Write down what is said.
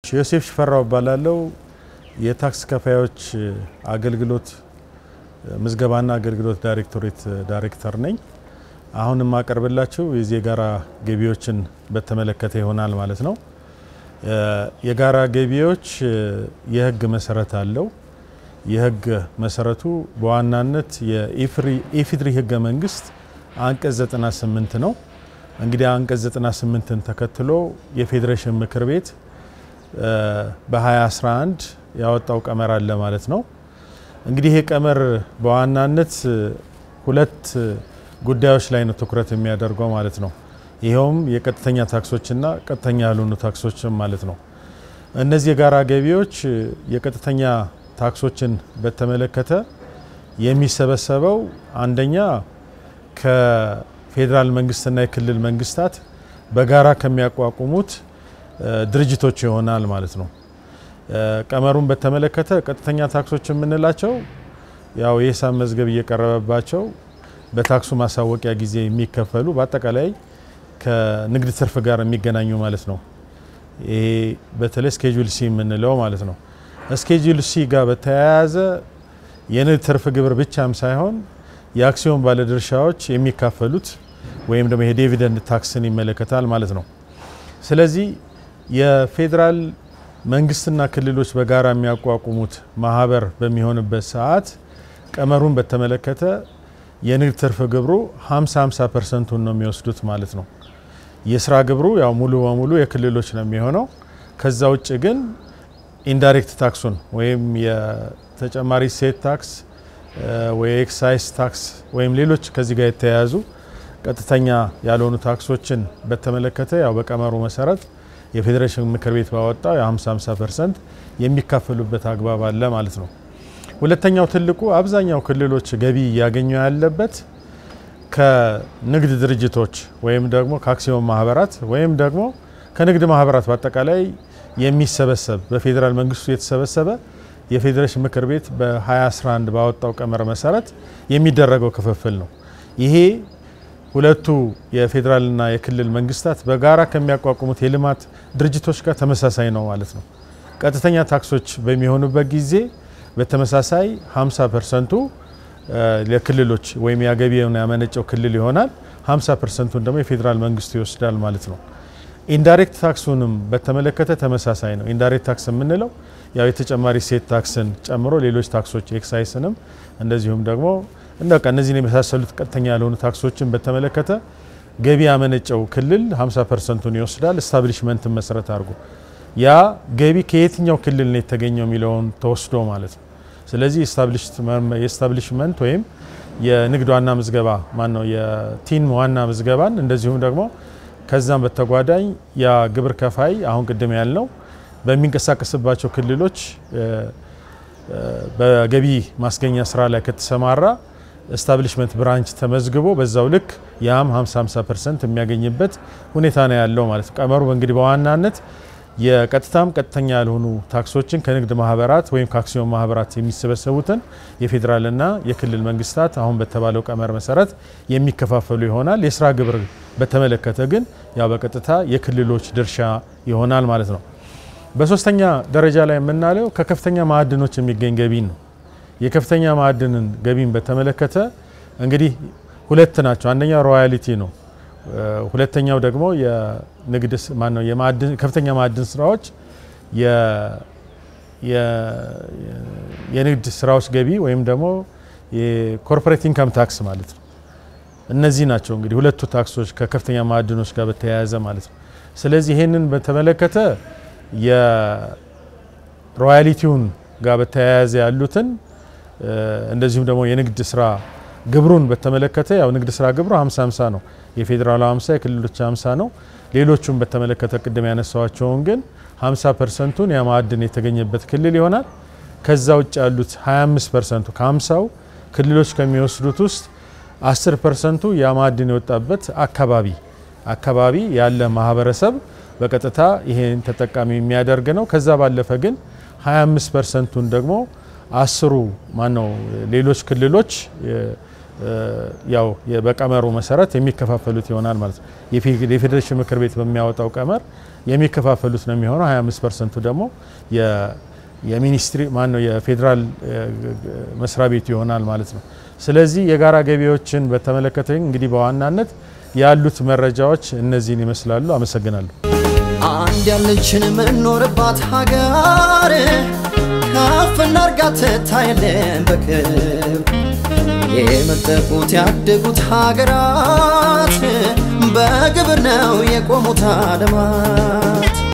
ዮሴፍ ሽፈራው እባላለሁ። የታክስ ከፋዮች አገልግሎት ምዝገባና አገልግሎት ዳይሬክቶሬት ዳይሬክተር ነኝ። አሁን የማቀርብላችሁ የዚህ የጋራ ገቢዎችን በተመለከተ ይሆናል ማለት ነው። የጋራ ገቢዎች የህግ መሰረት አለው። የህግ መሰረቱ በዋናነት የኢፌዴሪ ህገ መንግስት አንቀጽ 98 ነው። እንግዲህ አንቀጽ 98ን ተከትሎ የፌዴሬሽን ምክር ቤት በ2011 ያወጣው ቀመር አለ ማለት ነው። እንግዲህ ይሄ ቀመር በዋናነት ሁለት ጉዳዮች ላይ ነው ትኩረት የሚያደርገው ማለት ነው። ይኸውም የቀጥተኛ ታክሶችና ቀጥተኛ ያልሆኑ ታክሶችም ማለት ነው። እነዚህ የጋራ ገቢዎች የቀጥተኛ ታክሶችን በተመለከተ የሚሰበሰበው አንደኛ ከፌዴራል መንግስትና የክልል መንግስታት በጋራ ከሚያቋቁሙት ድርጅቶች ይሆናል ማለት ነው። ቀመሩን በተመለከተ ቀጥተኛ ታክሶች የምንላቸው ያው የሂሳብ መዝገብ እየቀረበባቸው በታክሱ ማሳወቂያ ጊዜ የሚከፈሉ በአጠቃላይ ከንግድ ትርፍ ጋር የሚገናኙ ማለት ነው። ይሄ በተለይ ስኬጁል ሲ የምንለው ማለት ነው። ስኬጁል ሲ ጋር በተያያዘ የንግድ ትርፍ ግብር ብቻም ሳይሆን የአክሲዮን ባለድርሻዎች የሚካፈሉት ወይም ደግሞ የዲቪደንድ ታክስን ይመለከታል ማለት ነው። ስለዚህ የፌዴራል መንግስትና ክልሎች በጋራ የሚያቋቁሙት ማህበር በሚሆንበት ሰዓት ቀመሩን በተመለከተ የንግድ ትርፍ ግብሩ 50 50 ፐርሰንቱን ነው የሚወስዱት ማለት ነው። የስራ ግብሩ ያው ሙሉ በሙሉ የክልሎች ነው የሚሆነው። ከዛ ውጭ ግን ኢንዳይሬክት ታክሱን ወይም የተጨማሪ ሴት ታክስ ወይ ኤክሳይዝ ታክስ ወይም ሌሎች ከዚህ ጋር የተያያዙ ቀጥተኛ ያልሆኑ ታክሶችን በተመለከተ ያው በቀመሩ መሰረት የፌዴሬሽን ምክር ቤት ባወጣው የ50 50 ፐርሰንት የሚካፈሉበት አግባብ አለ ማለት ነው። ሁለተኛው ትልቁ አብዛኛው ክልሎች ገቢ እያገኙ ያለበት ከንግድ ድርጅቶች ወይም ደግሞ ከአክሲዮን ማህበራት ወይም ደግሞ ከንግድ ማህበራት በአጠቃላይ የሚሰበሰብ በፌዴራል መንግስቱ የተሰበሰበ የፌዴሬሽን ምክር ቤት በ2011 ባወጣው ቀመር መሰረት የሚደረገው ክፍፍል ነው። ይሄ ሁለቱ የፌዴራልና የክልል መንግስታት በጋራ ከሚያቋቁሙት የልማት ድርጅቶች ጋር ተመሳሳይ ነው ማለት ነው። ቀጥተኛ ታክሶች በሚሆኑበት ጊዜ በተመሳሳይ 50 ፐርሰንቱ ለክልሎች ወይም የገቢውን ያመነጨው ክልል ይሆናል። 50 ፐርሰንቱን ደግሞ የፌዴራል መንግስቱ ይወስዳል ማለት ነው። ኢንዳይሬክት ታክሱንም በተመለከተ ተመሳሳይ ነው። ኢንዳይሬክት ታክስ የምንለው ያው የተጨማሪ ሴት ታክስን ጨምሮ ሌሎች ታክሶች ኤክሳይስንም እንደዚሁም ደግሞ እንደቃ እነዚህን የመሳሰሉት ቀጥተኛ ያልሆኑ ታክሶችን በተመለከተ ገቢ ያመነጨው ክልል 50 ፐርሰንቱን ይወስዳል። ስታብሊሽመንትን መሰረት አድርጎ ያ ገቢ ከየትኛው ክልል ነው የተገኘው የሚለውን ተወስዶ ማለት ነው። ስለዚህ የስታብሊሽመንት ወይም የንግድ ዋና ምዝገባ ማን ነው የቲን ዋና ምዝገባን እንደዚሁም ደግሞ ከዛም በተጓዳኝ ያ ግብር ከፋይ አሁን ቅድም ያልነው በሚንቀሳቀስባቸው ክልሎች በገቢ ማስገኛ ስራ ላይ ከተሰማራ ስታብሊሽመንት ብራንች ተመዝግቦ በዛው ልክ ያም 50 50 ፐርሰንት የሚያገኝበት ሁኔታ ነው ያለው ማለት ነው። ቀመሩ እንግዲህ በዋናነት የቀጥታም ቀጥተኛ ያልሆኑ ታክሶችን ከንግድ ማህበራት ወይም ከአክሲዮን ማህበራት የሚሰበሰቡትን የፌዴራልና የክልል መንግስታት አሁን በተባለው ቀመር መሰረት የሚከፋፈሉ ይሆናል። የስራ ግብር በተመለከተ ግን ያው በቀጥታ የክልሎች ድርሻ ይሆናል ማለት ነው። በሶስተኛ ደረጃ ላይ የምናለው ከከፍተኛ ማዕድኖች የሚገኝ ገቢን ነው። የከፍተኛ ማዕድንን ገቢን በተመለከተ እንግዲህ ሁለት ናቸው። አንደኛው ሮያሊቲ ነው። ሁለተኛው ደግሞ የንግድ ማነው የማዕድን ከፍተኛ ማዕድን ስራዎች የንግድ ስራዎች ገቢ ወይም ደግሞ የኮርፖሬት ኢንካም ታክስ ማለት ነው። እነዚህ ናቸው እንግዲህ ሁለቱ ታክሶች ከከፍተኛ ማዕድኖች ጋር በተያያዘ ማለት ነው። ስለዚህ ይሄንን በተመለከተ የሮያሊቲውን ጋር በተያያዘ ያሉትን እንደዚሁም ደግሞ የንግድ ስራ ግብሩን በተመለከተ ያው ንግድ ስራ ግብሩ 50 50 ነው። የፌዴራሉ 50 የክልሎች 50 ነው። ሌሎቹን በተመለከተ ቅድም ያነሳዋቸውን ግን 50 ፐርሰንቱን ያ ማዕድን የተገኘበት ክልል ይሆናል። ከዛ ውጭ ያሉት 25 ፐርሰንቱ ከ50ው ክልሎች ከሚወስዱት ውስጥ 10 ፐርሰንቱ ያ ማዕድን የወጣበት አካባቢ አካባቢ ያለ ማህበረሰብ በቀጥታ ይሄን ተጠቃሚ የሚያደርግ ነው። ከዛ ባለፈ ግን 25 ፐርሰንቱን ደግሞ አስሩ ማነው ሌሎች ክልሎች ያው በቀመሩ መሰረት የሚከፋፈሉት ይሆናል ማለት ነው። የፌዴሬሽን ምክር ቤት በሚያወጣው ቀመር የሚከፋፈሉት ነው የሚሆነው። 25 ፐርሰንቱ ደግሞ የሚኒስትሪ ማን ነው የፌዴራል መስሪያ ቤቱ ይሆናል ማለት ነው። ስለዚህ የጋራ ገቢዎችን በተመለከተ እንግዲህ በዋናነት ያሉት መረጃዎች እነዚህን ይመስላሉ። አመሰግናለሁ። አንድ ያለችን የምንኖርባት ሀገር ከፍ እናርጋት ትታየለን በክብ የመጠቁት ያደጉት ሀገራት በግብር ነው የቆሙት አለማት